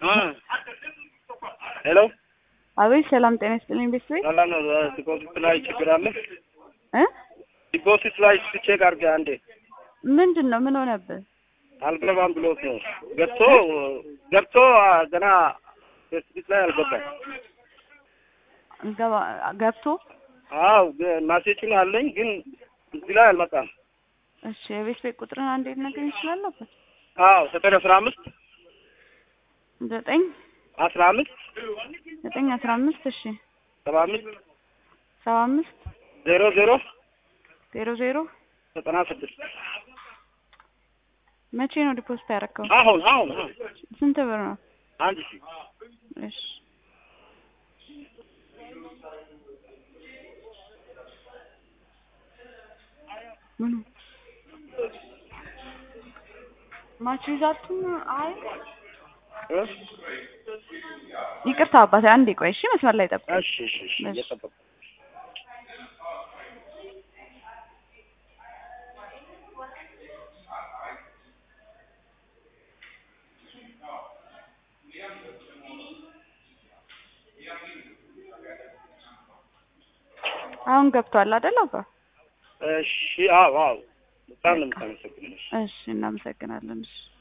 ሄሎ አቤት ሰላም ጤና ይስጥልኝ ቤተሰብ ሰላም ነው። ዲፖዚት ላይ ችግር አለ? እ ዲፖዚት ላይ ቼክ አድርገህ አንዴ ምንድን ነው ምን ሆነብህ? አልገባም ብሎት ነው ገብቶ ገብቶ ገና ፌስቡክ ላይ አልገባም። ገባ ገብቶ አው ማሴጁን አለኝ ግን እዚህ ላይ አልመጣም። እሺ የቤት ቤት ቁጥርን አንዴ ልነግረኝ ይችላል ነበር? አው ዘጠኝ አስራ አምስት ዘጠኝ አስራ አምስት ዘጠኝ አስራ አምስት እሺ ሰባ አምስት ሰባ አምስት ዜሮ ዜሮ ዜሮ ዜሮ ዘጠና ስድስት መቼ ነው ዲፖዚት ያደረከው? አሁን አሁን አሁን ስንት ብር ነው? አንድ ሺህ እሺ ምኑ ማች ይዛችሁ አይ እ? ይቅርታ አባቴ አንዴ ቆይ እሺ መስመር ላይ ጠብቅ እሺ እሺ እሺ እሺ። እየጠበቅኩ አሁን ገብቷል አይደል አባ እሺ አዎ አዎ በጣም ነው የምታመሰግነው። እሺ እናመሰግናለን እሺ